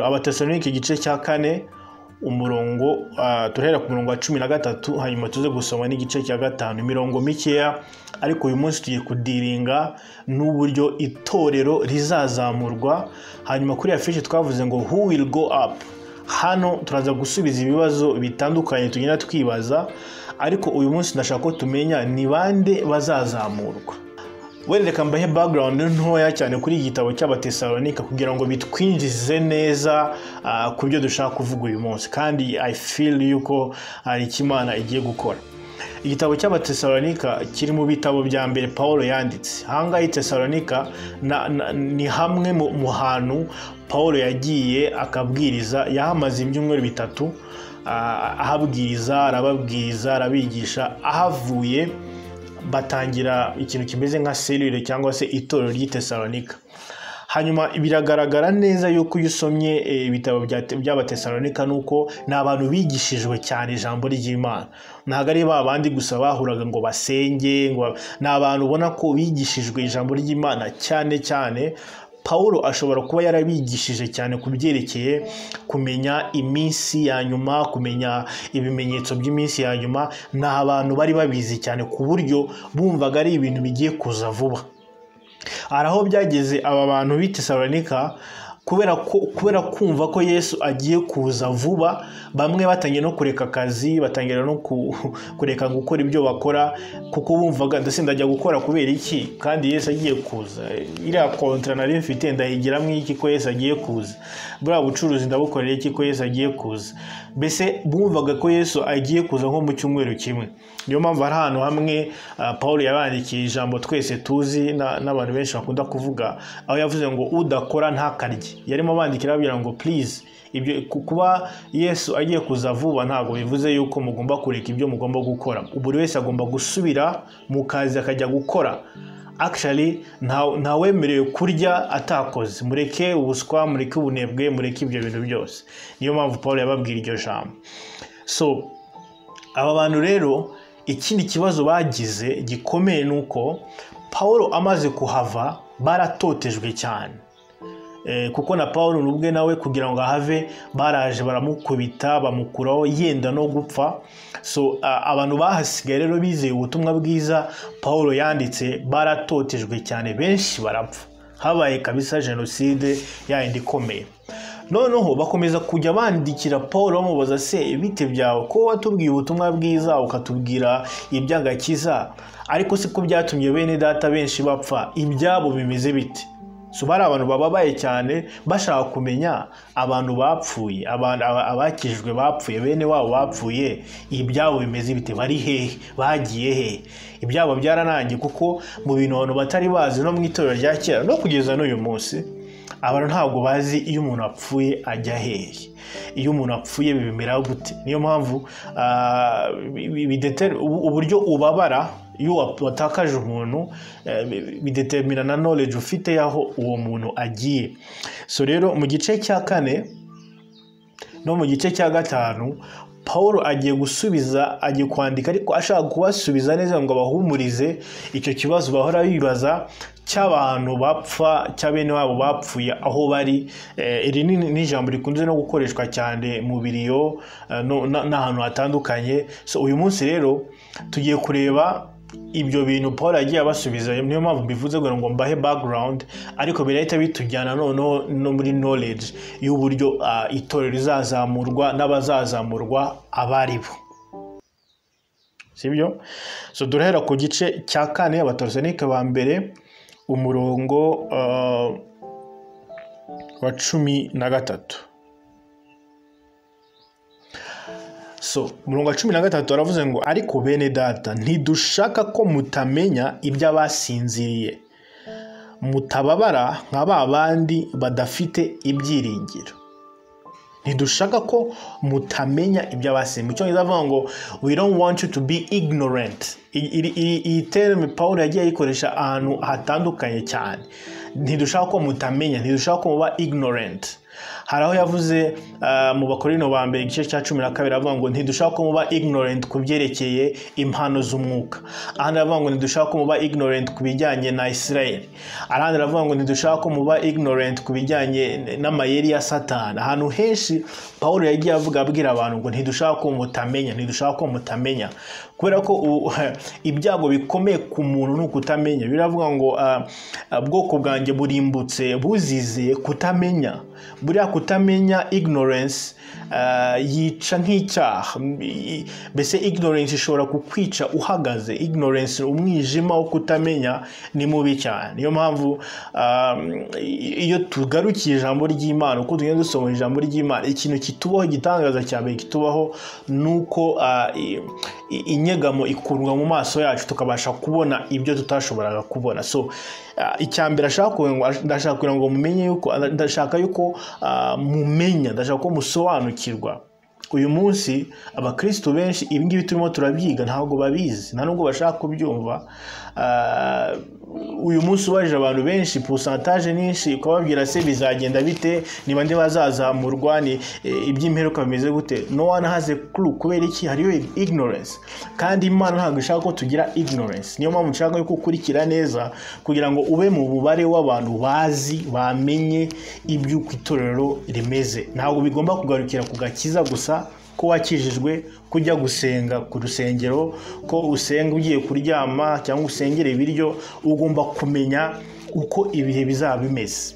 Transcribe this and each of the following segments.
abatesalonike igice cya kane umurongo ah, turahera ku murongo wa cumi na gatatu hanyuma tuze gusoma n'igice cya gatanu imirongo mikeya ariko uyu munsi tugiye kudiringa n'uburyo itorero rizazamurwa hanyuma kuri iya fishi twavuze ngo who will go up hano turaza gusubiza ibibazo bitandukanye tugenda twibaza ariko uyu munsi ndashaka ko tumenya ni bande bazazamurwa wenda reka mbahe background ntoya cyane kuri iki gitabo cy'abatesalonika kugira ngo bitwinjize neza ah, ku byo dushaka kuvuga uyu munsi kandi i feel yuko hari icyo imana igiye gukora igitabo cy'abatesalonika kiri mu bitabo bya mbere paul yanditse ahangaha i tesalonika na- na- ni hamwe mu mu hantu paul yagiye akabwiriza yahamaze ibyumweru bitatu ah, ahabwiriza arababwiriza arabigisha ahavuye batangira ikintu kimeze nka serire cyangwa se itorero ry'i Tesalonika hanyuma biragaragara neza yuko iyo usomye eh, ibitabo bya- by'abatesalonika ni uko ni abantu bigishijwe cyane ijambo ry'imana ntabwo ari ba bandi gusa bahuraga ngo basenge ngo ba- ni abantu ubona ko bigishijwe ijambo ry'imana cyane cyane Pawulo ashobora kuba yarabigishije cyane ku byerekeye kumenya iminsi ya nyuma kumenya ibimenyetso by'iminsi ya nyuma ni abantu bari babizi cyane ku buryo bumvaga ari ibintu bigiye kuza vuba hari aho byageze aba bantu b'i Tesalonika kubera ko kubera kumva ko yesu agiye kuza vuba bamwe batangiye no kureka akazi batangira no ku- kureka gukora ibyo bakora kuko bumvaga ndetse ndajya gukora kubera iki kandi yesu agiye kuza iriya kontra nari mfite ndayigiramo iki ko yesu agiye kuza buriya bucuruzi ndabukorera iki ko yesu agiye kuza mbese bumvaga ko yesu agiye kuza nko mu cyumweru kimwe niyo mpamvu hari ahantu hamwe ah, paul yabandikiye ijambo twese tuzi na- n'abantu benshi bakunda kuvuga aho yavuze ngo udakora ntakarye yarimo abandikira ababwira ngo please ibyo ku- kuba yesu agiye kuza vuba ntabwo bivuze yuko mugomba kureka ibyo mugomba gukora buri wese agomba gusubira mu kazi akajya gukora actually nta- ntawemerewe kurya atakoze mureke ubuswa mureke ubunebwe mureke ibyo bintu byose niyo mpamvu paul yababwira iryo jambo so aba bantu rero ikindi kibazo bagize gikomeye ni uko paul amaze kuhava baratotejwe cyane Eh, kuko na paul ubwe nawe kugira ngo ahave baraje baramukubita bamukuraho yenda no gupfa so a- abantu bahasigaye rero bizeye ubutumwa bwiza paul yanditse baratotejwe cyane benshi barapfa habaye kabisa jenoside yayindi ikomeye noneho bakomeza kujya bandikira paul bamubaza se bite byawe ko watubwiye ubutumwa bwiza ukatubwira iby'agakiza ariko si ko byatumye bene data benshi bapfa ibyabo bimeze bite so bari abantu bababaye cyane bashaka kumenya abantu bapfuye abantu- aba- abakijijwe bapfuye bene wabo bapfuye ibyabo bimeze bite bari hehe bagiye hehe ibyabo byararangiye kuko mu bintu abantu batari bazi no mu itorero rya kera no kugeza n'uyu munsi abantu ntabwo bazi iyo umuntu apfuye ajya hehe iyo umuntu apfuye bibimera gute niyo mpamvu ah, bi- bi- bidete- ubu- uburyo ubabara iyo wa- watakaje umuntu eh, bi- bidetermina na knowledge ufite y'aho uwo muntu agiye so rero mu gice cya kane no mu gice cya gatanu paul agiye gusubiza agiye kwandika ariko ashaka kubasubiza neza ngo abahumurize icyo kibazo bahora bibaza cy'abantu bapfa cya bene wabo bapfuye aho bari Eh, iri ni ni ijambo rikunze no gukoreshwa cyane mu biriyo eh, no- na- n'ahantu hatandukanye so uyu munsi rero tugiye kureba ibyo bintu paul yagiye abasubiza niyo mpamvu mbivuze ngo ngo mbahe background ariko birahita bitujyana noneho no muri knowledge y'uburyo ah, itorero rizazamurwa n'abazazamurwa abo ari bo sibyo so durahera ku gice cya kane abatorosanike ba mbere umurongo ah, wa cumi na gatatu so murongo wa cumi na gatatu aravuze ngo ariko bene data ntidushaka ko mutamenya iby'abasinziriye mutababara nka ba bandi badafite ibyiringiro ntidushaka ko mutamenya iby'abasinziriye mu cyongereza avuga ngo we don't want you to be ignorant I- iri- iri- iyi terme paul yagiye ayikoresha ahantu hatandukanye cyane ntidushaka ko mutamenya ntidushaka ko muba ignorant hari aho yavuze ah, mu bakorino ba mbere igice cya cumi na kabiri avuga ngo ntidushaka ko muba ignorant ku byerekeye impano z'umwuka ahandi aravuga ngo ntidushaka ko muba ignorant ku bijyanye na israel ahandi aravuga ngo ntidushaka ko muba ignorant ku bijyanye n'amayeri ya satani ahantu henshi paul yagiye avuga abwira abantu ngo ntidushaka ko mutamenya ntidushaka ko mutamenya kubera ko ubu, ibyago bikomeye ku muntu ni ukutamenya biravuga ngo ah, ah, bwoko bwanjye burimbutse buzizeye kutamenya buriya kutamenya ignorance ah, yica nk'icyaha I- mbese ignorance ishobora kukwica uhagaze ignorance umwijima wo kutamenya ni mubi cyane niyo mpamvu ah, i- iyo tugarukiye ijambo ry'imana uko tugenda dusoma ijambo ry'imana ikintu kitubaho igitangaza cya mbere kitubaho ni uko ah, i- i- inyegamo ikurwa mu maso yacu tukabasha kubona ibyo tutashoboraga kubona so ah, icya mbere ashaka kuvuga ngo ndashaka kugira ngo mumenye yuko ndashaka yuko ah, mumenya ndashaka ko musobanukirwa uyu munsi abakristo benshi ibi ngibi turimo turabyiga ntabwo babizi nta nubwo bashaka kubyumva Ah, uyu munsi ubajije abantu benshi pusantaje nyinshi ukababwira se bizagenda bite ni bande bazazamurwa ni eh, iby'imperuka bimeze gute no one has a clue kubera iki hariyo ignorance kandi imana ntabwo ishaka ko tugira ignorance niyo mpamvu nshaka yuko ukurikira neza kugira ngo ube mu mubare w'abantu bazi bamenye iby'uko itorero rimeze ntabwo bigomba kugarukira ku gakiza gusa ko wakijijwe kujya gusenga ku rusengero ko usenga ugiye kuryama cyangwa usengera ibiryo ugomba kumenya uko ibihe bizaba bimeze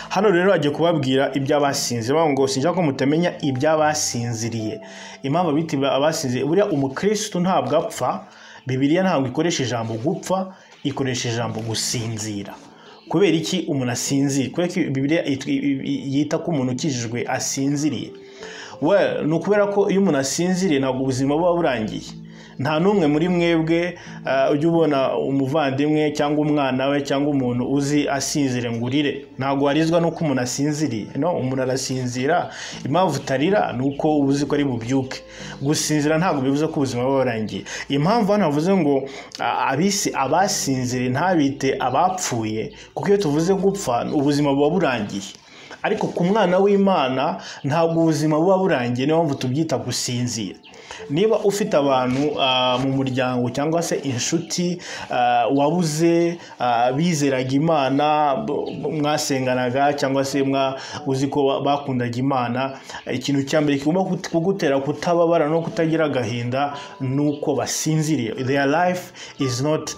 hano rero bagiye kubabwira iby'abasinze bavuga ngo sinshaka ko mutamenya iby'abasinziriye impamvu bita abasinziriye buriya umukirisitu ntabwo apfa bibiliya ntabwo ikoresha ijambo gupfa ikoresha ijambo gusinzira kubera iki umuntu asinzira kubera ko bibiliya it- i- i- yita ko umuntu ukijijwe asinziriye well ni ukubera ko iyo umuntu asinziriye ntabwo ubuzima buba burangiye nta n'umwe muri mwebwe ah, ujya ubona umuvandimwe cyangwa umwana we cyangwa umuntu uzi asinzire ngo urire ntabwo warizwa n'uko umuntu asinziriye no umuntu arasinzira impamvu utarira ni uko uba uzi ko ari bubyuke gusinzira ntabwo bivuze ko ubuzima buba burangiye impamvu hano havuze ngo ah, abisi abasinziriye ntabite abapfuye kuko iyo tuvuze gupfa ubuzima buba burangiye ariko ku mwana w'imana ntabwo ubuzima buba burangiye niyo mpamvu tubyita gusinzira niba ufite abantu ah, mu muryango cyangwa se inshuti ah, wabuze ah, bizeraga imana b- b- mwasenganaga cyangwa se mwa- uzi ko ba- bakundaga imana ikintu cya mbere kigomba kut- kugutera kutababara no kutagira agahinda ni uko basinziriye their life is not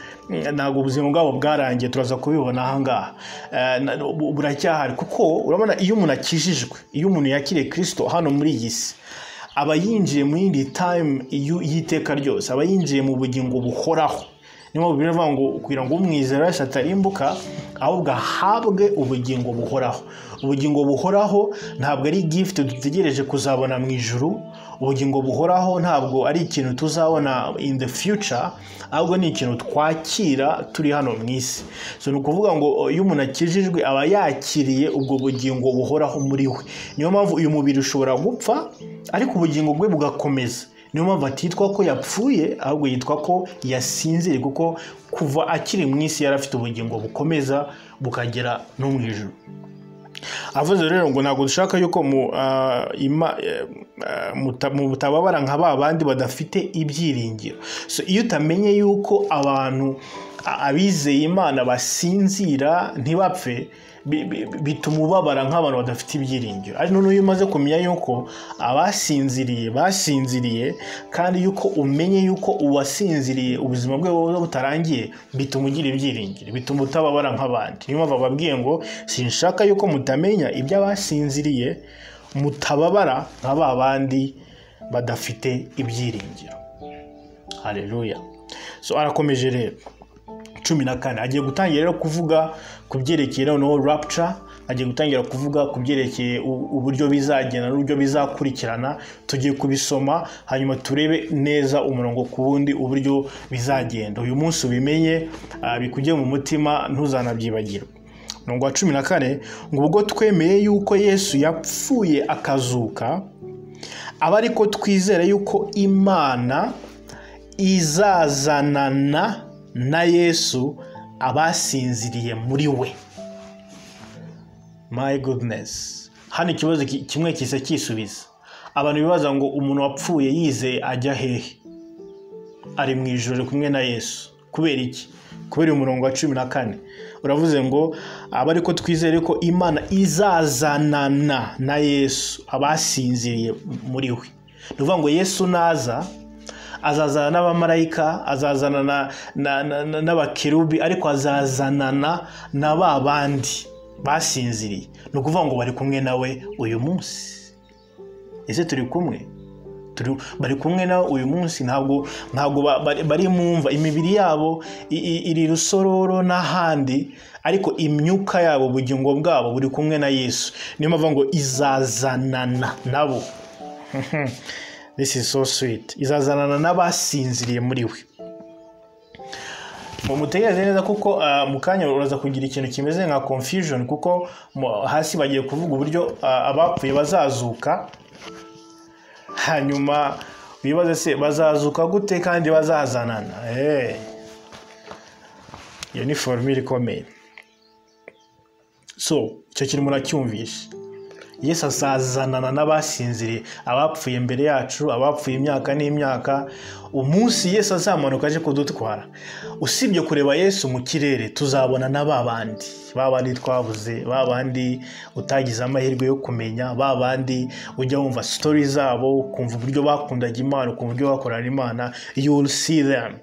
ntabwo ubuzima bwabo bwarangiye turaza kubibona ahangaha Eh, na- bu- buracyahari kuko urabona iyo umuntu akijijwe iyo umuntu yakiriye kirisito hano muri iyi si aba yinjiye mu yindi time y'u- y'iteka ryose aba yinjiye mu bugingo buhoraho niyo mpamvu bivuga ngo kugira ngo umwizera wese atarimbuka ahubwo ahabwe ubugingo buhoraho ubugingo buhoraho ntabwo ari gift dutegereje kuzabona mu ijuru ubugingo buhoraho ntabwo ari ikintu tuzabona in the future ahubwo ni ikintu twakira turi hano mu isi so ni ukuvuga ngo o, iyo umuntu akijijwe aba yakiriye ubwo bugingo buhoraho muri we niyo mpamvu uyu mubiri ushobora gupfa ariko ubugingo bwe bugakomeza niyo mpamvu atitwa ko yapfuye ahubwo yitwa ko yasinziriye kuko kuva akiri mu isi yari afite ubugingo bukomeza bukagera no mu ijoro avuze rero ngo ntabwo dushaka yuko mu ah, ima- eh, ah, muta- mu mutababara nka ba bandi badafite ibyiringiro so iyo utamenye yuko abantu a- abizeye imana basinzira ntibapfe bi- bi- bituma ubabara nk'abantu badafite ibyiringiro ari noneho iyo umaze kumenya yuko abasinziriye basinziriye kandi yuko umenye yuko uwasinziriye ubuzima bwe buba butarangiye bituma ugira ibyiringiro bituma utababara nk'abandi niyo mpamvu bababwiye ngo sinshaka yuko mutamenya iby'abasinziriye mutababara nka ba bandi badafite ibyiringiro hareruya so arakomeje rero cumi na kane agiye gutangira rero kuvuga ku byerekeye noneho rapuca agiye gutangira kuvuga ku byerekeye u- uburyo bizagenda n'uburyo bizakurikirana tugiye kubisoma hanyuma turebe neza umurongo ku wundi uburyo bizagenda uyu munsi ubimenye ah, bikujye mu mutima ntuzanabyibagirwe umurongo wa cumi na kane ngo ubwo twemeye yuko yesu yapfuye akazuka aba ariko twizere yuko imana izazanana na yesu abasinziriye muri we my goodness hano ikibazo ki- kimwe kisa cyisubiza abantu bibaza ngo umuntu wapfuye yizeye ajya hehe ari mu ijoro ari kumwe na yesu kubera iki kubera uyu murongo wa cumi na kane uravuze ngo aba ariko twizere ko imana izazanana na yesu abasinziriye muri we ni ukuvuga ngo yesu naza azazana n'abamarayika azazana na- na- na- na- n'abakerubi ariko azazanana na ba bandi basinziriye ni ukuvuga ngo bari kumwe nawe uyu munsi ese turi kumwe Turi- bari kumwe nawe uyu munsi ntabwo ntabwo ba- bari- bari mu mva imibiri yabo i- i- iri rusororo n'ahandi ariko imyuka yabo ubugingo bwabo buri kumwe na yesu niyo mpamvu ngo izazanana nabo this is so sweet izazanana n'abasinziriye muri we mumutegereze neza kuko ah, mu kanya uraza kugira ikintu kimeze nka confusion kuko mu- hasi bagiye kuvuga uburyo ah, abapfuye bazazuka hanyuma wibaze se bazazuka gute kandi bazazanana Eh. iyo ni formule ikomeye so icyo kintu muracyumvishe yesu azazanana n'abasinziriye abapfuye mbere yacu abapfuye imyaka n'imyaka umunsi yesu azamanuka aje kudutwara usibye kureba yesu mu kirere tuzabona na ba bandi ba bandi twabuze ba bandi utagize amahirwe yo kumenya ba bandi ujya wumva sitori zabo ukumva uburyo bakundaga imana ukumva uburyo bakorana imana you will see them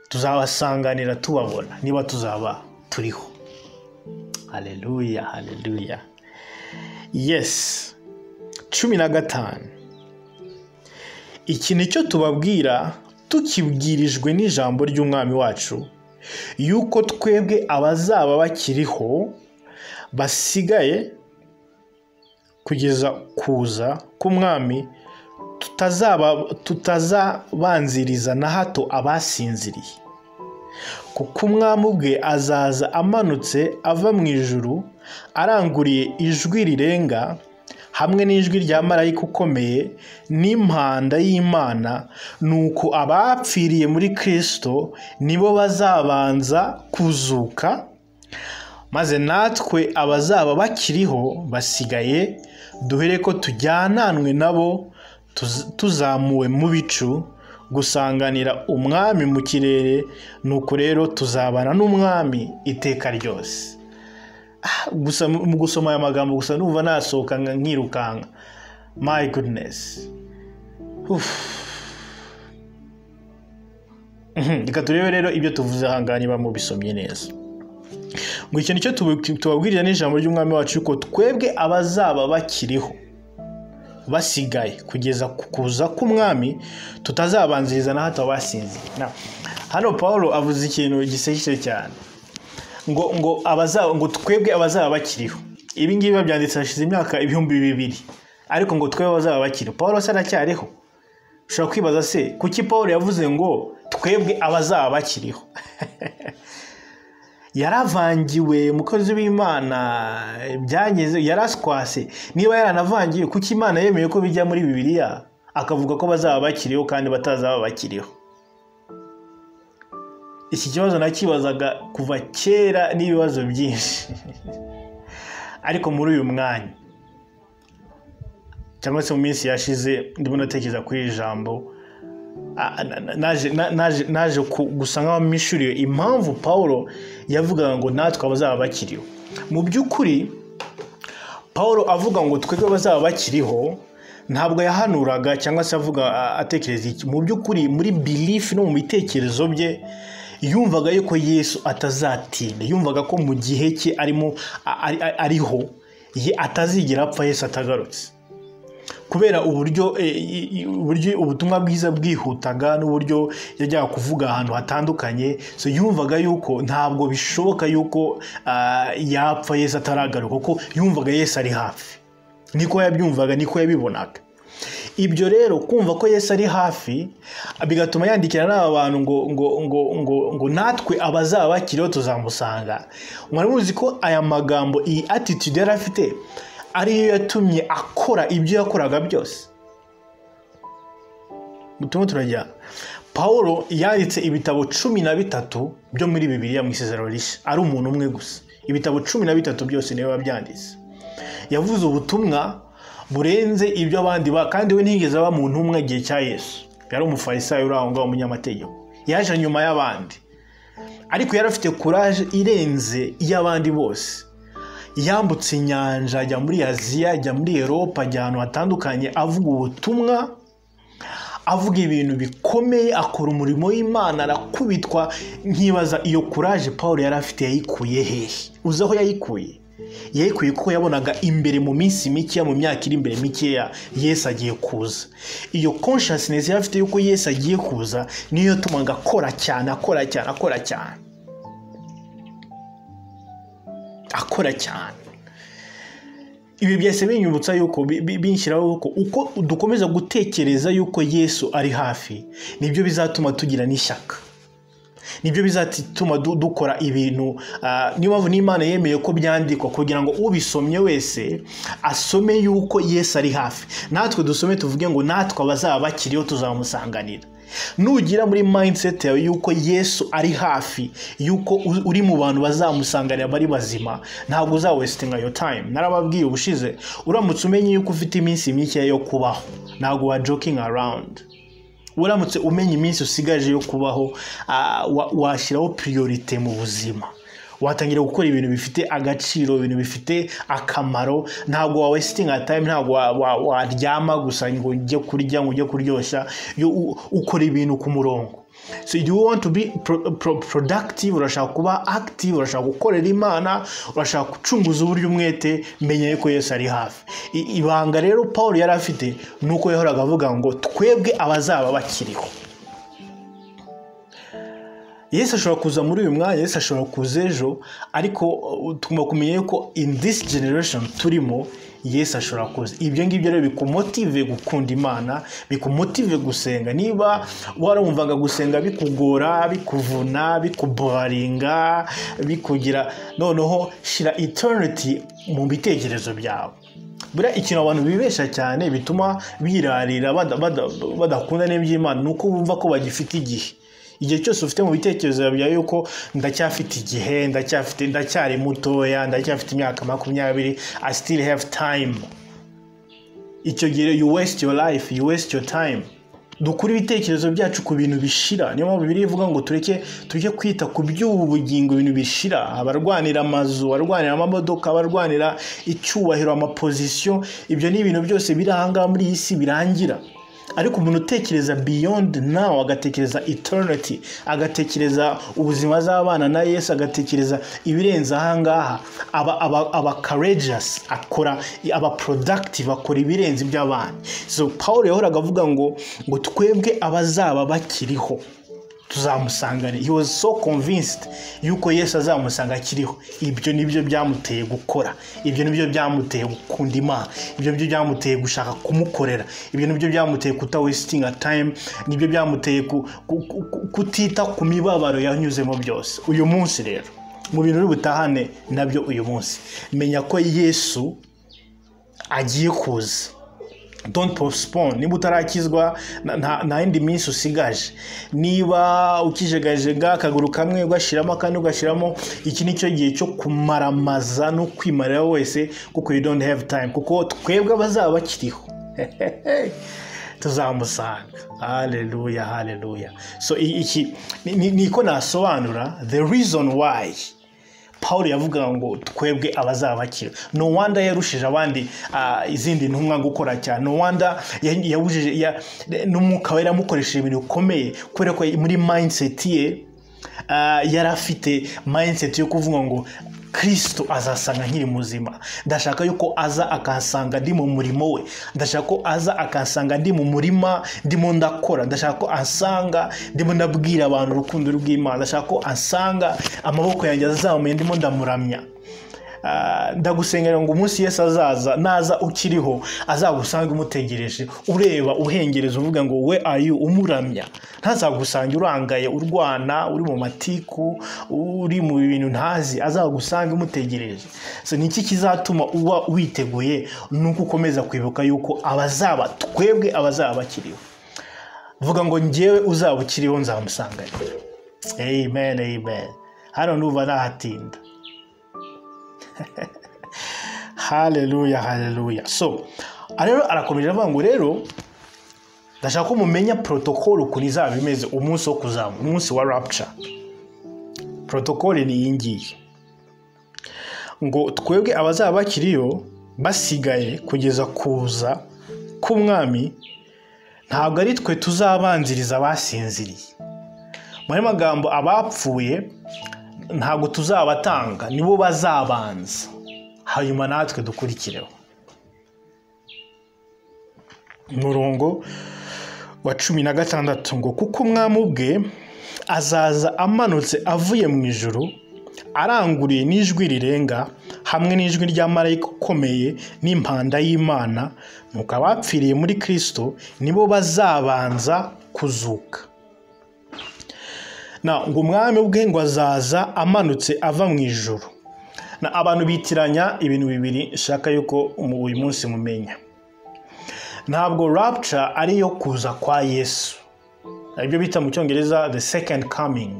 tuzabasanganira tubabona niba tuzaba turiho haleluya haleluya yes cumi na gatanu iki ni cyo tubabwira tukibwirijwe n'ijambo ry'umwami wacu yuko twebwe abazaba bakiriho basigaye kugeza kuza k'umwami tutazaba tutazabanziriza na hato abasinziriye kuko umwami ubwe azaza amanutse ava mu ijuru aranguriye ijwi rirenga hamwe n'ijwi rya marayika ukomeye n'impanda y'imana nuko abapfiriye muri kirisito nibo bazabanza kuzuka maze natwe abazaba bakiriho basigaye duhere ko tujyananwe nabo tuz- tuzamuwe mu bicu gusanganira umwami mu kirere nuko rero tuzabana n'umwami iteka ryose Ah, gusa mu gusoma aya magambo gusa numva nasohoka nka- nkirukanka my goodness Uff. Mhm, reka turebe rero ibyo tuvuze ahangaha niba mubisomye neza ngo icyo nicyo tubu- tubabwirira n'ijambo ry'umwami wacu yuko twebwe abazaba bakiriho basigaye kugeza ku kuza k'umwami tutazabanziriza na hato abasinziriye Na, hano paul avuze ikintu gisekije cyane ngo ngo abazaba ngo twebwe abazaba bakiriho ibi ngibi babyanditse hashize imyaka ibihumbi bibiri ariko ngo twebwe abazaba bakiriho paul se aracyariho ushobora kwibaza se kuki paul yavuze ngo twebwe abazaba bakiriho yaravangiwe umukozi w'imana byageze yaraswase niba yaranavangiwe kuki imana yemeye ko bijya muri bibiliya akavuga ko bazaba bakiriho kandi batazaba bakiriho iki kibazo nakibazaga kuva kera n'ibibazo byinshi ariko muri uyu mwanya cyangwa se mu minsi yashize ndimo natekereza kuri iri jambo Ah, na- na- naje- na- naje naje ku- gusa nk'abamishuriwe impamvu paul yavugaga ngo natwe abazaba bakiriho mu by'ukuri paul avuga ngo twebwe abazaba bakiriho ntabwo yahanuraga cyangwa se avuga ah, atekereza iki mu by'ukuri muri belief no mu bitekerezo bye yumvaga yuko yesu atazatinda yumvaga ko mu gihe cye arimo a- ari- ari- ariho ye atazigera apfa yesu atagarutse kubera uburyo eh, i- i- uburyo ubutumwa bwiza bwihutaga n'uburyo yajyaga kuvuga ahantu hatandukanye so yumvaga yuko ntabwo bishoboka yuko ah, yapfa yesu ataragaruka kuko yumvaga yesu ari hafi niko yabyumvaga niko yabibonaga ibyo rero kumva ko yesu ari hafi bigatuma yandikira n'aba bantu ngo ngo ngo ngo ngo natwe abazaba bakiriho tuzamusanga muramuzi ko aya magambo iyi attitude yari afite ariyo yatumye akora ibyo yakoraga byose turimo turajya paul yanditse ibitabo cumi na bitatu byo muri bibiliya mu isezerano rishya ari umuntu umwe gusa ibitabo cumi na bitatu byose niwe wabyanditse yavuze ubutumwa burenze ibyo abandi ba kandi we ntiyigeze aba mu ntumwa igihe cya yesu yari umufarisayo uri aho ngaho umunyamategeko yaje nyuma y'abandi ariko yari afite kuraje irenze iy'abandi bose yambutse inyanja ajya muri aziya ajya muri eropa ajya ahantu hatandukanye avuga ubutumwa avuga ibintu bikomeye akora umurimo w'imana arakubitwa nkibaza iyo kuraje paul yari afite yayikuye hehe uzi aho yayikuye yayikuye kuko yabonaga imbere mu minsi mikeya mu myaka iri imbere mikeya yesi agiye kuza iyo consciousness yari afite yuko yesi agiye kuza niyo yatumaga akora cyane akora cyane akora cyane akora cyane ibi byose binyibutsa yuko binshyiraho yuko uko dukomeza gutekereza yuko yesu ari hafi nibyo bizatuma tugira n'ishyaka nibyo bizatuma dukora ibintu niyo mpamvu n'imana yemeye ko byandikwa kugira ngo ubisomye wese asome yuko yesu ari hafi natwe dusome tuvuge ngo natwe abazaba bakiriho tuzamusanganira nugira muri mindset yawe yuko yesu ari hafi yuko uri mu bantu bazamusanganira bari bazima ntabwo uzawesitinga yo time narababwiye ubushize uramutse umenye yuko ufite iminsi mikeya yo kubaho ntabwo wa joking around uramutse umenya iminsi usigaje yo kubaho washyiraho piriyorite mu buzima watangira gukora ibintu bifite agaciro ibintu bifite akamaro ntabwo wawe sitinga tayimu ntabwo waryama gusa ngo ujye kurya ngo ujye kuryoshya ukora ibintu ku murongo so you want to be productive urashaka kuba active urashaka gukorera imana urashaka gucunguza uburyo umwete menya yuko yose ari hafi ibanga rero paul yari afite ni uko yahoraga avuga ngo twebwe abazaba bakiriho Yesu ashobora kuza muri uyu mwanya Yesu ashobora kuza ejo ariko tugomba kumenya yuko in this generation turimo Yesu ashobora kuza ibyo ngibyo rero bikumotive gukunda imana bikumotive gusenga niba warumvaga gusenga bikugora bikuvuna bikuboringa bikugira noneho shyira eternity mu bitekerezo byawe buriya ikintu abantu bibesha cyane bituma birarira badakunda n'iby'imana ni uko bumva ko bagifite igihe igihe cyose ufite mu bitekerezo byawe yuko ndacyafite igihe ndacyafite ndacyari mutoya ndacyafite imyaka makumyabiri i still have time icyo gihe you waste your life you waste your time dukura ibitekerezo byacu ku bintu bishira niyo mpamvu biri ivuga ngo tureke tujye kwita ku by'ubu bugingo ibintu bishira abarwanira amazu abarwanira amamodoka abarwanira icyubahiro amapozisiyo ibyo ni ibintu byose biri ahangaha muri iyi si birangira ariko umuntu utekereza beyond now agatekereza eternity agatekereza ubuzima azabana na yesu agatekereza ibirenze ahangaha aba aba aba courageous akora aba productive akora ibirenze iby'abandi so paul yahoraga avuga ngo ngo twebwe abazaba bakiriho tuzamusangane he was so convinced yuko yesu azamusanga akiriho ibyo nibyo byamuteye gukora ibyo nibyo byamuteye gukunda imana ibyo nibyo byamuteye gushaka kumukorera ibyo nibyo byamuteye kuta wesitinga time nibyo byamuteye kutita ku mibabaro yanyuzemo byose uyu munsi rero mu bintu uri butahane nabyo uyu munsi menya ko yesu agiye kuza don't postpone niba utarakizwa nta yindi minsi usigaje niba ukijegajega akaguru kamwe ugashyiramo akandi ugashyiramo iki ni cyo gihe cyo kumaramaza no kwimarira wese kuko you don't have time kuko twebwe abazaba bakiriho tuzamusanga haleluya haleluya so iki niko nasobanura the reason why paul yavuga ngo twebwe abazaba bakira no wanda yarushije abandi izindi ntumwa gukora cyane no wanda yabujije n'umwuka we yaramukoresheje ibintu bikomeye kubera ko muri mayindseti ye yari afite mayinseti yo kuvuga ngo kirisito azasanga nkiri muzima ndashaka yuko aza akahasanga ndi mu murimo we ndashaka ko aza akahasanga ndi mu murima ndimo ndakora ndashaka ko asanga ndimo ndabwira abantu urukundo rw'imana ndashaka ko asanga amaboko yanjye azamuye ndimo ndamuramya ndagusengera ngo umunsi yesi azaza naza ukiriho azagusange umutegereje ureba uhengereza uvuga ngo we ayu umuramya ntazagusange urangaye urwana uri mu matiku uri mu bintu ntazi azagusange umutegereje ni iki kizatuma uba witeguye ni uko ukomeza kwibuka yuko abazaba twebwe abazaba bakiriho vuga ngo ngewe uzaba ukiriho nzamusangane amen amen hano nuva ntahatinda haleluya haleluya so aha rero arakomeje avuga ngo rero ndashaka ko mumenya protokolo ukuntu izaba imeze umunsi wo kuzamu umunsi wa rapture protokole ni iyi ngiyi ngo twebwe abazaba bakiriyo basigaye kugeza kuza k'umwami ntabwo ari twe tuzabanziriza abasinziriye muri magambo abapfuye ntabwo tuzabatanga nibo bazabanza hanyuma natwe dukurikireho umurongo wa cumi na gatandatu ngo kuko umwami ubwe azaza amanutse avuye mu ijoro aranguriye n'ijwi rirenga hamwe n'ijwi rya marayika ukomeye n'impanda y'imana nuko abapfiriye muri kirisito nibo bazabanza kuzuka ngo umwami ubwe ngo azaza amanutse ava mu ijoro abantu bitiranya ibintu bibiri nshaka yuko uyu munsi mumenya ntabwo rapture ari iyo kuza kwa yesu aribyo bita mu cyongereza the second coming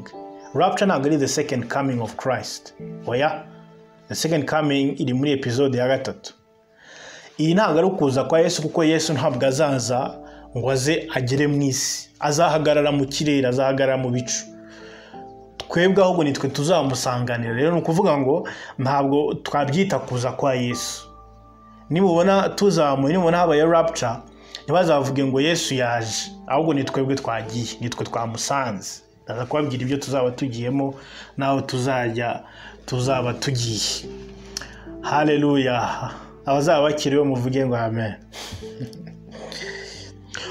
rapture ntabwo ari the second coming of christ oya the second coming iri muri episode ya gatatu iyi ntabwo ari ukuza kwa yesu kuko yesu ntabwo azaza ngo aze agere mu isi azahagarara mu kirere azahagarara mu bicu twebwe ahubwo nitwe tuzamusanganira rero ni ukuvuga ngo ntabwo twabyita kuza kwa yesu nibubona tuzamuye nibubona habaye rapture ntibazavuge ngo yesu yaje ahubwo ni twebwe twagiye nitwe twamusanze ndaza kubabwira ibyo tuzaba tugiyemo n'aho tuzajya tuzaba tugiye hareruya abazaba bakiriwe muvuge ngo amen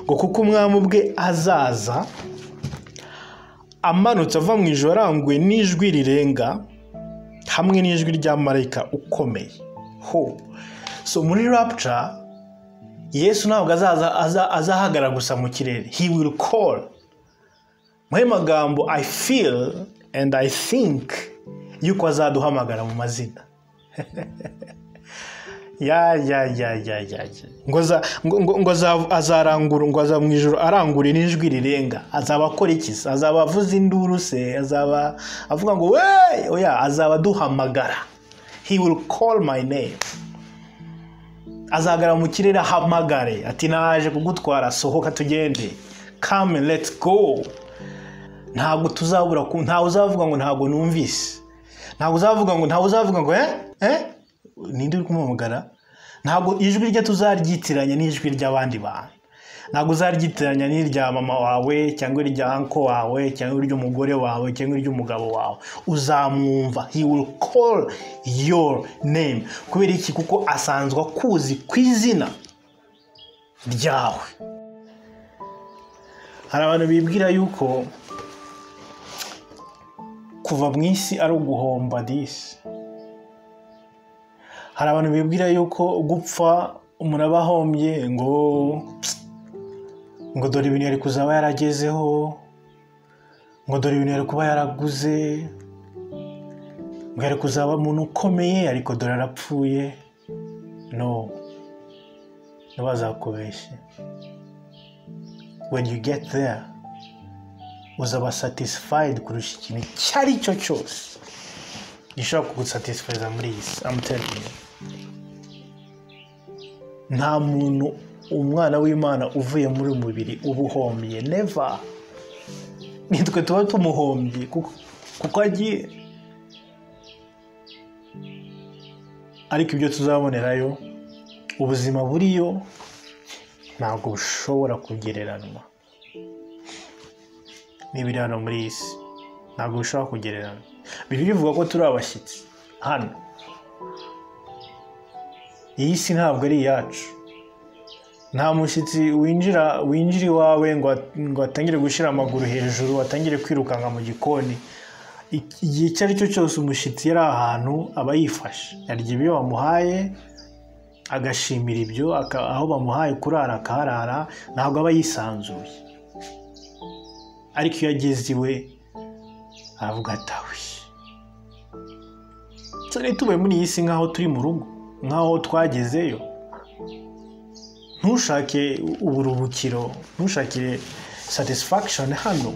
ngo kuko umwami ubwe azaza amanutse ava mu ijoro aranguye n'ijwi rirenga hamwe n'ijwi rya marayika ukomeye ho so muri rapture yesu ntabwo azahagarara gusa mu kirere he will call muhe magambo i feel and i think yuko azaduhamagara mu mazina ya ya ya ya ya ngo azarangura ngo aza mu ijoro arangura n'ijwi rirenga azaba akora iki azaba avuza induru se azaba avuga ngo we oya azaba aduhamagara he will call my name azagara mu kirere ahamagare ati naje kugutwara sohoka tugende kame leti go ntabwo tuzabura ntawe uzavuga ngo ntabwo numvise ntabwo uzavuga ngo ntawe uzavuga ngo eh eh ninde uri kumuhamagara ntabwo ijwi rye tuzaryitiranya n'ijwi ry'abandi bantu ntabwo uzaryitiranya n'irya mama wawe cyangwa irya anko wawe cyangwa iry'umugore wawe cyangwa iry'umugabo wawe uzamwumva he will call your name kubera iki kuko asanzwe akuzi ku izina ryawe hari abantu bibwira yuko kuva mu isi ari uguhomba disi hari abantu bibwira yuko gupfa umuntu aba ahombye ngo ngo dore ibintu yari kuzaba yaragezeho ngo dore ibintu yari kuba yaraguze ngo yari kuzaba umuntu ukomeye ariko dore arapfuye no ntibazakubeshye when you get there uzaba satisfied kurusha ikintu icyo ari cyo cyose gishobora kugusatisfayiza muri iyi si amuteringi nta muntu umwana w'imana uvuye muri uyu mubiri uba uhomye neva nitwe tuba tumuhombye kuko agiye ariko ibyo tuzabonerayo ubuzima buriyo ntabwo bushobora kugereranywa n'ibiri hano muri iyi si ntabwo bishobora kugereranywa biri bivuga ko turi abashyitsi hano iyi si ntabwo ari iyacu nta mushyitsi winjira winjira iwawe ngo atangire gushyira amaguru hejuru atangire kwirukanka mu gikoni igihe icyo ari cyo cyose umushyitsi yari ahantu aba yifashe yarya ibyo bamuhaye agashimira ibyo aho bamuhaye kurara akaharara ntabwo aba yisanzuye ariko iyo ageze iwe aravuga atawe turi tubaye muri iyi si nk'aho turi mu rugo nk'aho twagezeyo ntushake uburuhukiro ntushakire satisifakishoni hano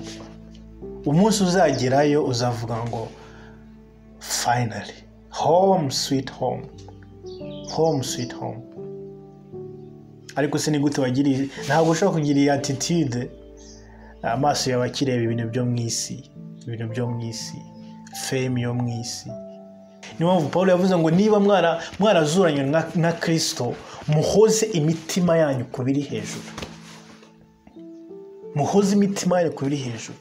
umunsi uzagerayo uzavuga ngo fayinari home switi home home sweet home ariko se ni gute wagiriye ntabwo ushobora kugira iyi attitude amaso yawe akireba ibintu byo mu isi ibintu byo mu isi fame yo mu isi niyo mpamvu paul yavuze ngo niba mwarazuranye na kirisito muhoze imitima yanyu ku biri hejuru muhoze imitima yanyu ku biri hejuru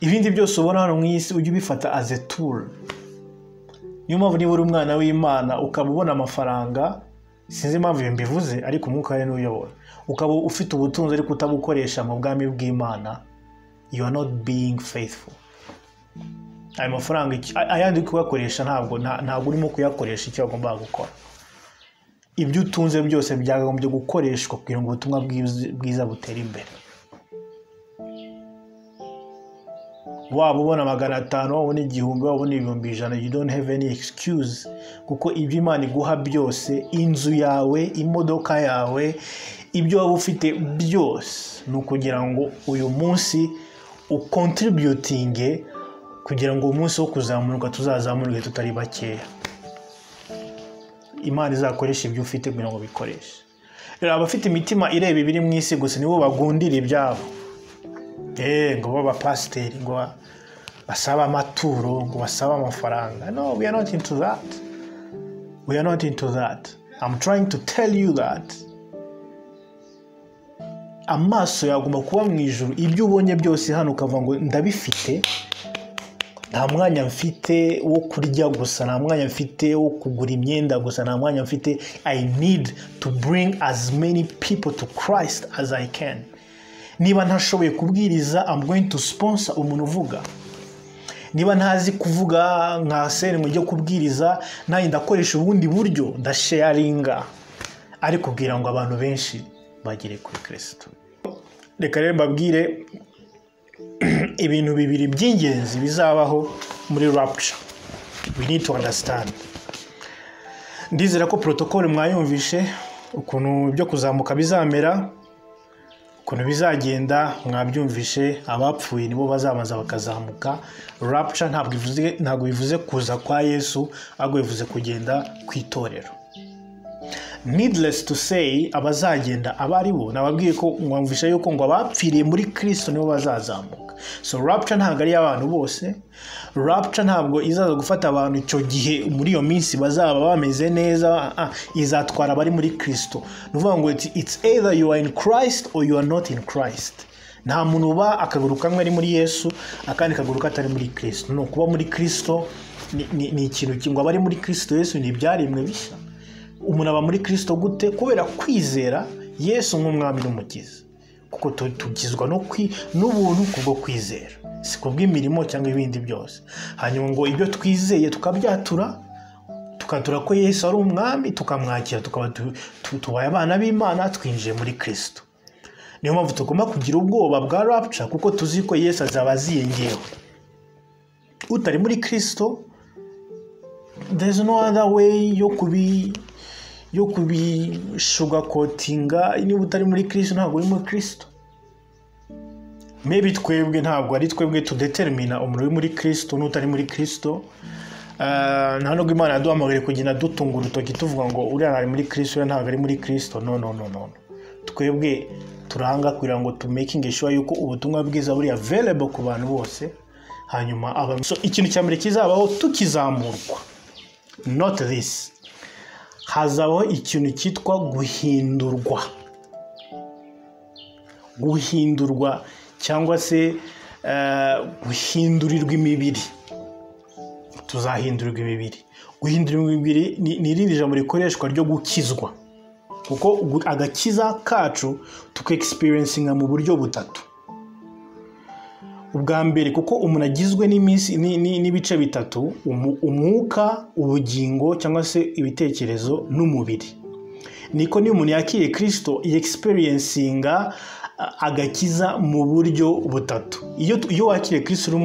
ibindi byose ubona hano mu isi ujye ubifata as a tool niyo mpamvu niba uri umwana w'imana ukaba ubona amafaranga sinzi impamvu iyo mbivuze ariko umwuka we n'uyobora ukaba ufite ubutunzi ariko utabukoresha mu bwami bw'imana you are not being faithful ayo mafaranga ayandi uri kuyakoresha ntabwo ntabwo urimo kuyakoresha icyo agomba gukora ibyo utunze byose byakagombye gukoreshwa kugira ngo ubutumwa bwiza butere imbere waba ubona magana atanu waba ubona igihumbi waba ubona ibihumbi ijana you don't have any excuse kuko ibyo imana iguha byose inzu yawe imodoka yawe ibyo waba ufite byose ni ukugira ngo uyu munsi ukontributinge kugira ngo umunsi wo kuzamuka tuzazamuke tutari bakeya imana izakoresha ibyo ufite kugira ngo bikoreshe rero abafite imitima ireba ibiri mu isi gusa nibo bagundira ibyabo eee ngo baba abapasiteri ngo basaba amaturo ngo basabe amafaranga no we are not into that we are not into that i'm trying to tell you that amaso yagomba kuba mu ijoro ibyo ubonye byose hano ukavuga ngo ndabifite nta mwanya mfite wo kurya gusa nta mwanya mfite wo kugura imyenda gusa nta mwanya mfite i need to bring as many people to christ as i can niba ntashoboye kubwiriza i'm going to sponsor umuntu uvuga niba ntazi kuvuga nka serenwe ujya kubwiriza nanjye ndakoresha ubundi buryo ndasharinga ariko kugira ngo abantu benshi bagere kuri kirisito reka rero mbabwire ibintu bibiri by'ingenzi bizabaho muri rapture we need to understand ndizera ko protocol mwayumvishe ukuntu byo kuzamuka bizamera ukuntu bizagenda mwabyumvishe abapfuye nibo bazamaza bakazamuka rapture ntabwo bivuze kuza kwa yesu ahubwo bivuze kugenda ku itorero needless to say abazagenda aba ari bo nababwiye ko mwumvisha yuko ngo abapfiriye muri kirisito nibo bazazamuka so rapture ntabwo ari iy'abantu bose rapture ntabwo izaza gufata abantu icyo gihe muri iyo minsi bazaba bameze neza izatwara abari muri kirisito ni ukuvuga ngo it's either you are in christ or you are not in christ nta muntu uba akaguru kamwe ari muri yesu akandi kaguru katari muri kirisito ni ukuba muri kirisito ni ikintu ngo abari muri kirisito yesu ni ibyaremwe bishya umuntu aba muri kirisito gute kubera kwizera yesu nk'umwami n'umukiza kuko tugizwa n'ubuntu kubwo kwizera si kubw'imirimo cyangwa ibindi byose hanyuma ngo ibyo twizeye tukabyatura tukatura ko yesu ari umwami tukamwakira tukaba tubaye abana b'imana twinjiye muri kirisito niyo mpamvu tugomba kugira ubwoba bwa rapca kuko tuzi ko yesu azaba aziyengewe utari muri kirisito there's no other way yo kubi yo kubishugakotinga niba utari muri kirisito ntabwo uri muri kirisito mebi twebwe ntabwo ari twebwe tudetermina umuntu uri muri kirisito n'utari muri kirisito nta nubwo imana yaduhamagaye kugenda dutunga urutoki tuvuga ngo uriya ari muri kirisito uriya ntabwo ari muri kirisito no no no no twebwe turanga kugira ngo tumekinge shuwa yuko ubutumwa bwiza buri available ku bantu bose hanyuma ikintu cya mbere kizabaho tukizamurwa not this hazabaho ikintu cyitwa guhindurwa guhindurwa cyangwa se guhindurirwa imibiri tuzahindurirwa imibiri guhindurirwa imibiri ni irindi jambo rikoreshwa ryo gukizwa kuko agakiza kacu tukegisipiriyensinga mu buryo butatu ubwa mbere kuko umuntu agizwe n'ibice bitatu umwuka ubugingo cyangwa se ibitekerezo n'umubiri niko niyo umuntu yakiriye kirisito yegisiperensinga agakiza mu buryo butatu iyo wakiriye kirisito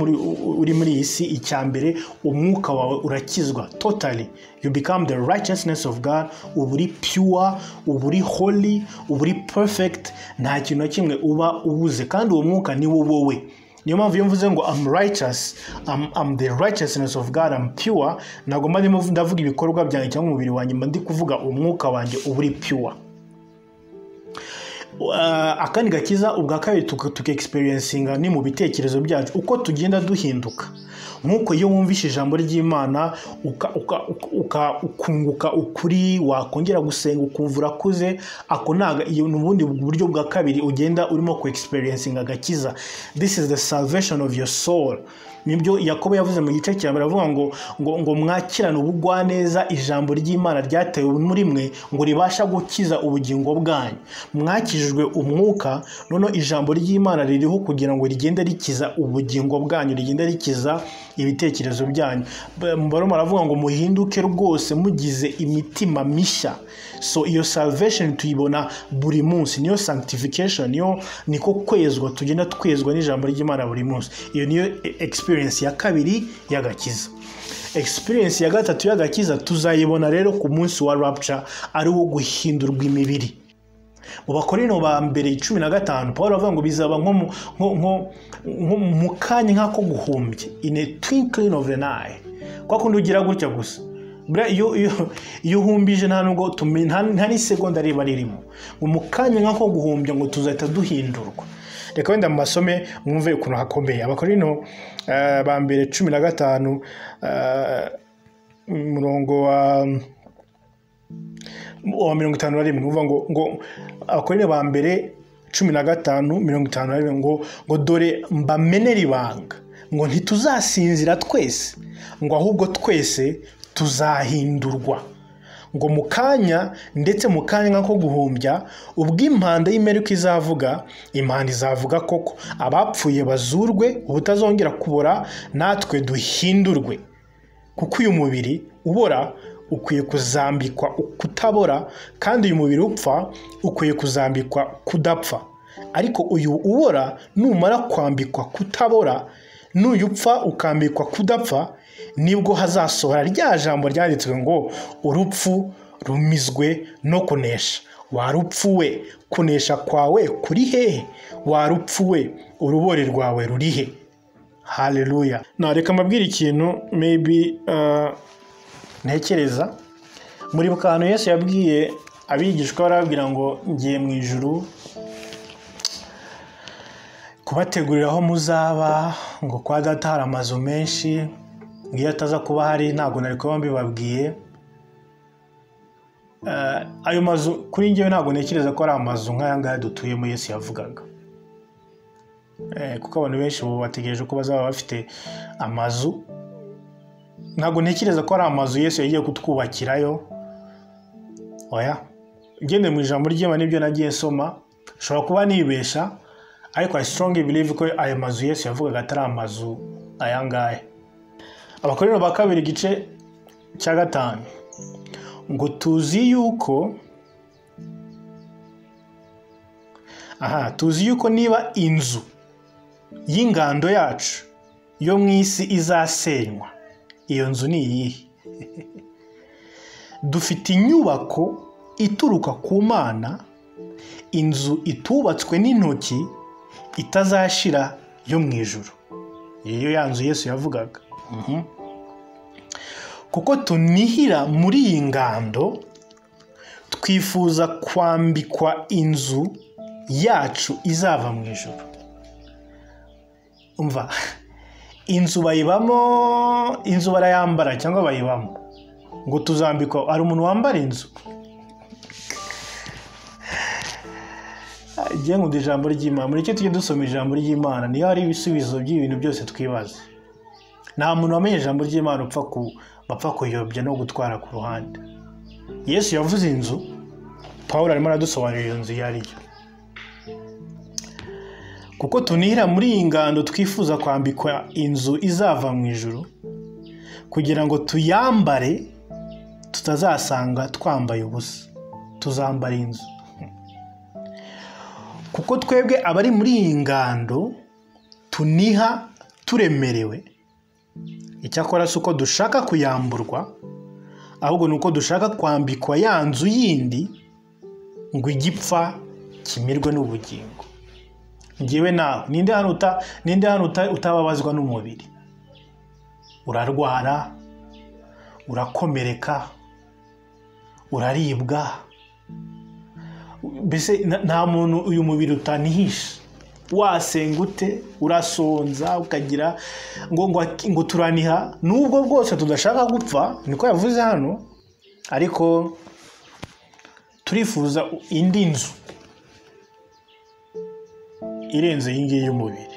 uri muri iyi si icya mbere umwuka wawe urakizwa totally you become the righteousness of god uba uri pure uba uri holy uba uri perfect nta kintu na kimwe uba ubuze kandi uwo mwuka ni wowe niyo mpamvu iyo mvuze ngo am righteous am, am the righteousness of God am pure ntabwo mba ndimo ndavuga ibikorwa byanjye cyangwa umubiri wanjye mba ndi kuvuga umwuka wanjye uba uri pure Uh, akandi gakiza ubwa kabiri tukexperiencinga ni mu bitekerezo byacu uko tugenda duhinduka nk'uko iyo wumvishe ijambo ry'imana ukunguka ukuri wakongera gusenga ukumva urakuze ako ni ubundi buryo bwa kabiri ugenda urimo kuexperiencinga agakiza this is the salvation of your soul nibyo yakobo yavuze mu gice cya mbere avuga ngo ngo ngo mwakirane ubugwaneza ijambo ry'imana ryatewe muri mwe ngo ribasha gukiza ubugingo bwanyu mwakijijwe umwuka noneho ijambo ry'imana ririho kugira ngo rigende rikiza ubugingo bwanyu rigende rikiza ibitekerezo byanyu barimo baravuga ngo muhinduke rwose mugize imitima mishya so iyo salvation tuyibona buri munsi niyo sanctification niyo niko kwezwa tugenda twezwa n'ijambo ry'imana buri munsi iyo niyo experience experience ya kabiri y'agakiza experience ya gatatu y'agakiza tuzayibona rero ku munsi wa rapture ari wo guhindurwa imibiri mu bakorino ba mbere cumi na gatanu paul avuga ngo bizaba nko mu kanya nk'ako guhumbya in a twinkling of an eye kwa kundi ugira gutya gusa iyo uhumbije nta nubwo nta n'isegonda riba ririmo ngo mu kanya nk'ako guhumbya ngo tuzahita duhindurwa reka wenda mu masome mwumve ukuntu hakomeye abakorino ba mbere cumi na gatanu umurongo wa mirongo itanu na rimwe uvuga ngo ngo abakorino ba mbere cumi na gatanu mirongo itanu na rimwe ngo ngo dore mbamenere ibanga ngo ntituzasinzira twese ngo ahubwo twese tuzahindurwa ngo mu kanya ndetse mu kanya nk'ako guhumbya ubw'impanda y'imeri uko izavuga impanda izavuga koko abapfuye bazurwe ubutazongera kubora natwe duhindurwe kuko uyu mubiri ubora ukwiye kuzambikwa kutabora kandi uyu mubiri upfa ukwiye kuzambikwa kudapfa ariko uyu ubora numara kwambikwa kutabora n'uyu upfa ukambikwa kudapfa nibwo hazasohora rya jambo ryanditswe ngo urupfu rumizwe no kunesha warupfuwe kunesha kwawe kuri hehe warupfuwe urubori rwawe ruri he haleluya nareka mbabwira ikintu maybe ntekereza muri kantu Yesu yabwiye abigishwa barababwira ngo ngiye mu ijuru kubategurira aho muzaba ngo kwa data hari amazu menshi iyo ataza kuba hari ntabwo nari kuba mbibabwiye ayo mazu kuri ngewe ntabwo ntekereza ko ari amazu nk'aya ngaya dutuyemo Yesu yavugaga kuko abantu benshi ubu bategereje ko bazaba bafite amazu ntabwo ntekereza ko ari amazu Yesu yagiye kutwubakirayo oya ngende mu ijambo ry'imana nibyo nagiye nsoma ushobora kuba nibesha ariko i strong believe ko ayo mazu Yesu yavugaga atari amazu aya ngaya abakorera ba kabiri igice cya gatanu ngo tuzi yuko aha tuzi yuko niba inzu y'ingando yacu yo mu isi izasenywa iyo nzu ni iyihe dufite inyubako ituruka ku mana inzu itubatswe n'intoki itazashira yo mu ijoro iyo ya nzu Yesu yavugaga kuko tunihira muri iyi ngando twifuza kwambikwa inzu yacu izava mu ijoro umva inzu bayibamo inzu barayambara cyangwa bayibamo ngo tuzambikwa hari umuntu wambara inzu agiye ngo ijambo ry'imana muri icyo tujye dusoma ijambo ry'imana niyo hari ibisubizo by'ibintu byose twibaza nta muntu wamenye ijambo ry'imana upfa ku bapfa kuyobya no gutwara ku ruhande yesu yavuze inzu paul arimo aradusobanurira iyo nzu iyo ari yo kuko tunihira muri iyi ngando twifuza kwambikwa inzu izava mu ijoro kugira ngo tuyambare tutazasanga twambaye ubusa tuzambara inzu kuko twebwe abari muri iyi ngando tuniha turemerewe icyakora si uko dushaka kuyamburwa ahubwo ni uko dushaka kwambikwa ya nzu yindi ngo igipfa kimirwe n'ubugingo ngewe nawe ninde hano uta ninde hano uta- utababazwa n'umubiri urarwara urakomereka uraribwa mbese nta- nta muntu uyu mubiri utanihisha wasenga ute urasonza ukagira ngo ngo ngo turaniha nubwo bwose tudashaka gupfa niko yavuze hano ariko turifuza indi nzu irenze iyi ngiyi y'umubiri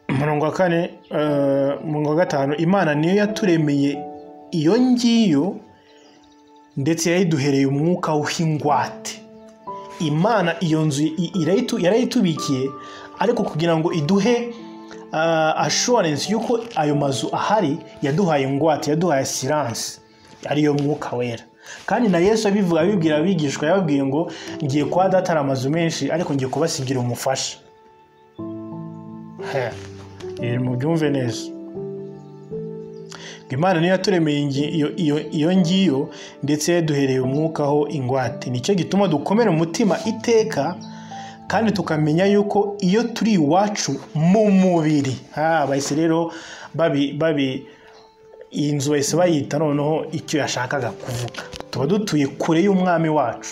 umurongo wa kane eh, umurongo wa gatanu imana niyo yaturemeye iyo ngiyo ndetse yayiduhereye umwuka w'ingwate imana iyo nzu i- irayitu- yarayitubikiye ariko kugira ngo iduhe uh, assurance y'uko ayo mazu ahari yaduhaye ingwate yaduhaye asiranse ariyo mwuka wera kandi na yesu abivuga abibwira abigishwa yababwiye ngo ngiye kwa data hari amazu menshi ariko ngiye kubasigira umufasha He, ibi mubyumve neza ngo imana niyo yaturemeye ingi- iyo- iyo- iyo ngiyo ndetse yaduhereye umwukaho ingwate nicyo gituma dukomera umutima iteka kandi tukamenya yuko iyo turi iwacu mu mubiri ha bahise rero babi babi iyi nzu bahise bayita noneho icyo yashakaga kuvuga tuba dutuye kure y'umwami wacu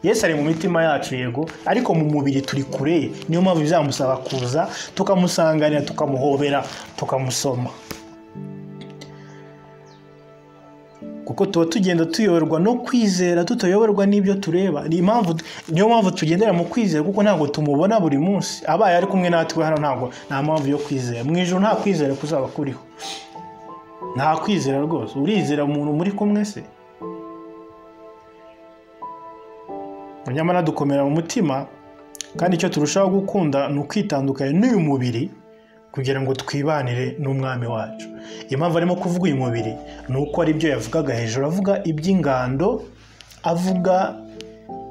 yesu ari mu mitima yacu yego ariko mu mubiri turi kure ye niyo mpamvu bizamusaba kuza tukamusanganira tukamuhobera tukamusoma kuko tuba tugenda tuyoborwa no kwizera tutayoborwa n'ibyo tureba ni impamvu niyo mpamvu tugendera mu kwizera kuko ntabwo tumubona buri munsi abaye ari kumwe natwe hano ntabwo nta mpamvu yo kwizera mu ijoro nta kwizera kuzaba kuriho nta kwizera rwose urizera umuntu muri kumwe se nyamara dukomera mu mutima kandi icyo turushaho gukunda ni ukwitandukanya n'uyu mubiri kugira ngo twibanire n'umwami wacu impamvu arimo kuvuga uyu mubiri ni uko ari byo yavugaga hejuru avuga iby'ingando avuga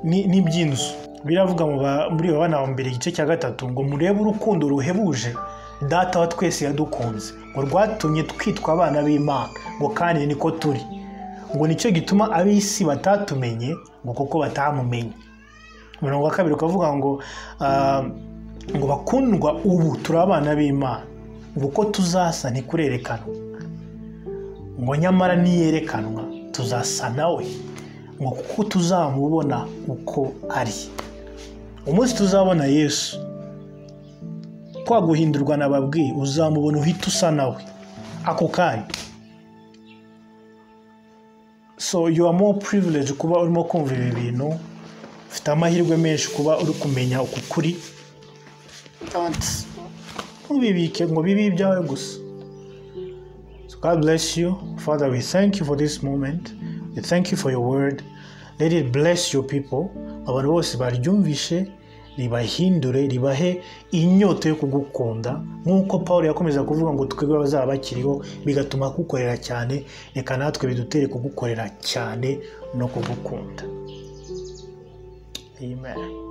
ni- n'iby'inzu biravuga mu ba- muri babana wa mbere igice cya gatatu ngo murebe urukundo ruhebuje data wa twese yadukunze ngo rwatumye twitwa abana b'imana ngo kandi niko turi ngo nicyo gituma ab'isi batatumenye ngo kuko batamumenye umurongo wa kabiri ukavuga ngo ah, ngo bakundwa ubu turi abana b'imana ngo uko tuzasa ntikurerekanwa ngo nyamara niyerekanwa tuzasa nawe ngo kuko tuzamubona uko ari umunsi tuzabona yesu kwa guhindurwa nababwiye uzamubona uhita usa nawe ako kanya so you are more privileged kuba urimo kumva ibi bintu ufite amahirwe menshi kuba uri kumenya uku kuri don't ntubibike ngo bibe ibyawe gusa So God bless you. Father, we thank you for this moment. We thank you for your word. Let it bless your people. Abantu bose baryumvishe ribahindure ribahe inyota yo kugukunda nk'uko paul yakomeza kuvuga ngo twebwe abazaba bakiriho bigatuma kugukorera cyane reka natwe bidutere kugukorera cyane no kugukunda amen